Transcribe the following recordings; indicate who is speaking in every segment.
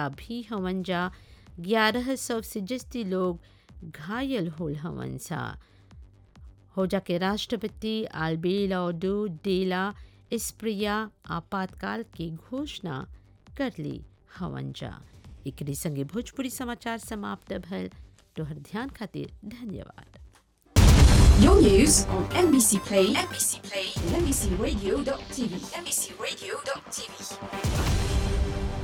Speaker 1: बासिंदा भी हवन जा ग्यारह सौ से जस्ती लोग घायल होल हवन सा हो जाके राष्ट्रपति आल्बेलाडो डेला इस्प्रिया आपातकाल की घोषणा कर ली हवन जा एकरे संगे भोजपुरी समाचार समाप्त भल तोहर ध्यान खातिर धन्यवाद
Speaker 2: Your news on NBC Play, NBC Play, and NBCRadio.tv, NBCRadio.tv.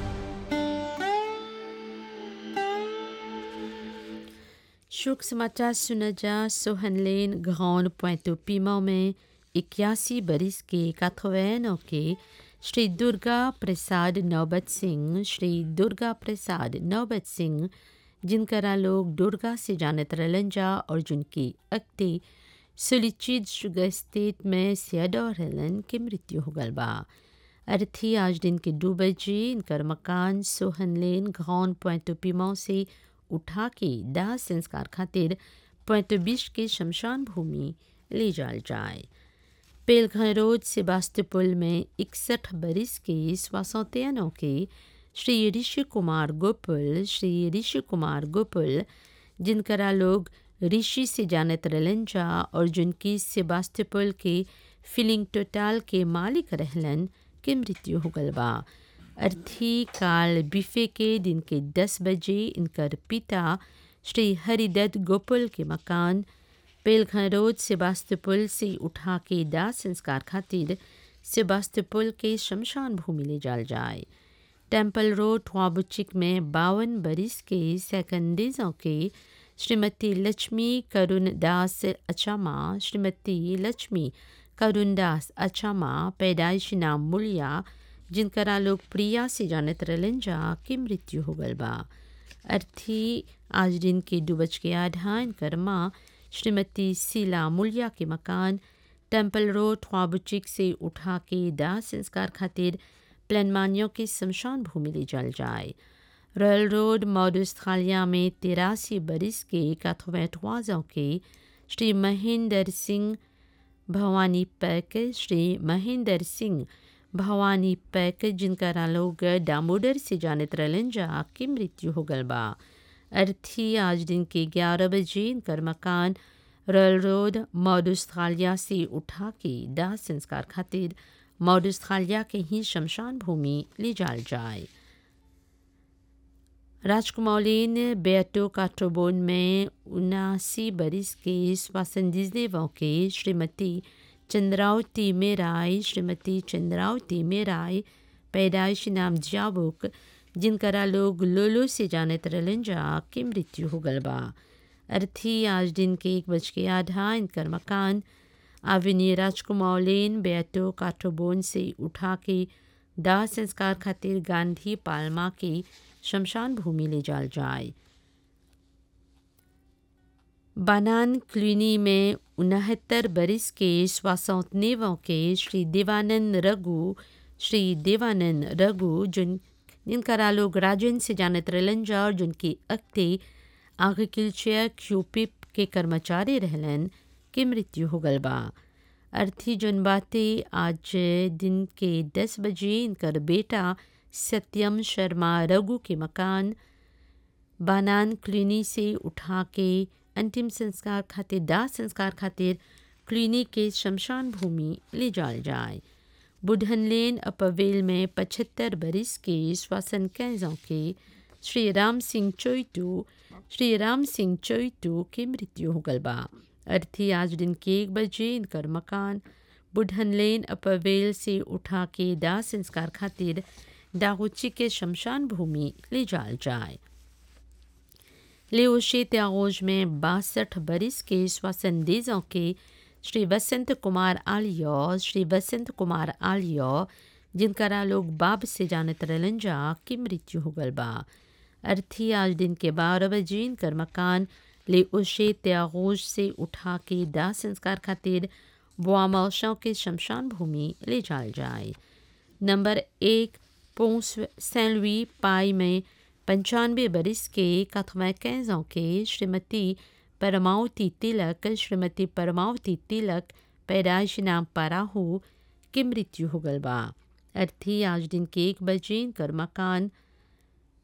Speaker 1: शोक समाचार सुना जा सोहनलेन घौन पोइंटो पीमा में इक्यासी बरिस के काथवैनों के श्री दुर्गा प्रसाद नौबत सिंह श्री दुर्गा प्रसाद नौबत सिंह जिनकरा लोग दुर्गा से जानत रहलन जा और जिनकी अक्ति सुलिचिद शुगर स्टेट में सियाडोर रहलन के मृत्यु हो गल बा अर्थी आज दिन के दो बजे इनकर मकान सोहनलेन घौन पोइंटो पीमा से उठा के दाह संस्कार खातिर पोइंटो बीस के शमशान भूमि ले जाल जाए पेलघर रोड सेबास्तोपुल में इकसठ बरिस के स्वासौतेनों के श्री ऋषि कुमार गोपुल श्री ऋषि कुमार गोपुल जिनकरा लोग ऋषि से जानत रहलन जा और जिनकी सेबास्तोपुल के फिलिंग टोटाल के मालिक रहलन के मृत्यु हो गल बा अर्थी काल बिफे के दिन के दस बजे इनकर पिता श्री हरिदत्त गोपुल के मकान पेलघर रोड सेबास्तोपुल से उठा के दाह संस्कार खातिर सेबास्तोपुल के शमशान भूमि ले जाल जाए टेम्पल रोड ट्वाबुचिक में बावन बरिस के सेकंडीजों के श्रीमती लक्ष्मी करुण दास अचामा श्रीमती लक्ष्मी करुण दास अचामा पैदाइशी नाम मुलिया जिनकरा लोग प्रिया से जानत रहलन जा की मृत्यु हो गल बा अर्थी आज दिन के दो बज के आधा इनकर माँ श्रीमती सीला मुलिया के मकान टेम्पल रोड ख्वाबुचिक से उठा के दाह संस्कार खातिर प्लनमानियों के शमशान भूमि ले जल जाए रॉयल रोड मॉडस्थालिया में तिरासी बरिस के काथोवैठवाजों के श्री महेंद्र सिंह भवानी पैक श्री महेंद्र सिंह भवानी पैक जिनका लोग दामोदर से जानत रहलन जा की मृत्यु हो गल बा अर्थी आज दिन के ग्यारह बजे इनकर मकान रॉयल रोड मॉडस्थालिया से उठा के दाह संस्कार खातिर मॉडस्थालिया के ही शमशान भूमि ले जाल जाए राजकुमौलीन बेटो काट्रोबोन में उनासी बरिस के स्वासंदिजदेवों के श्रीमती चंद्रावती मेराय श्रीमती चंद्रावती मेराय पैदाइश नाम जाबुक जिनकरा लोग लोलो से जानत रहलन जा की मृत्यु हो गल बा अर्थी आज दिन के एक बज के आधा इनकर मकान आविनी राजकुमार लेन बेटो काठोबोन से उठा के दाह संस्कार खातिर गांधी पालमा के शमशान भूमि ले जाल जाए बानान क्लिनी में उनहत्तर बरिस के स्वासौतनेवों के श्री देवानंद रघु श्री देवानंद रघु जिन जिनका लोग राजन से जानत रहलन जा और जिनकी अक्ते एग्रीकल्चर क्यूपिप के कर्मचारी रहलन के मृत्यु हो गल बा अर्थी जन बातें आज दिन के दस बजे इनकर बेटा सत्यम शर्मा रघु के मकान बानान क्लिनी से उठा के अंतिम संस्कार खातिर दाह संस्कार खातिर क्लिनिक के शमशान भूमि ले जाल जाए बुढ़न लेन अपवेल में पचहत्तर बरिस के श्वासन कैजों के श्री राम सिंह चोइटू श्री राम सिंह चोइटू की मृत्यु हो गल बा अर्थी आज दिन के एक बजे इनकर मकान बुढ़न लेन अपवेल से उठा के दाह संस्कार खातिर दागुची के शमशान भूमि ले जाल जाए लेओशे त्यागोज में बासठ बरिस के स्वसंदेजों के श्री वसंत कुमार आलियो श्री वसंत कुमार आलियो जिनकरा लोग बाब से जानत रहलन जा की मृत्यु हो गल बा अर्थी आज दिन के बारह बजे इनकर मकान ले उशे त्यागोज से उठा के दाह संस्कार खातिर बुआमौशों के शमशान भूमि ले जाल जाए नंबर एक पोंस सैन लुई पाई में पंचानवे बरिस के कथवैकेजों के श्रीमती परमावती तिलक श्रीमती परमावती तिलक पैदाइश नाम पराहू की मृत्यु हो गल बा अर्थी आज दिन के एक बजे इनकर मकान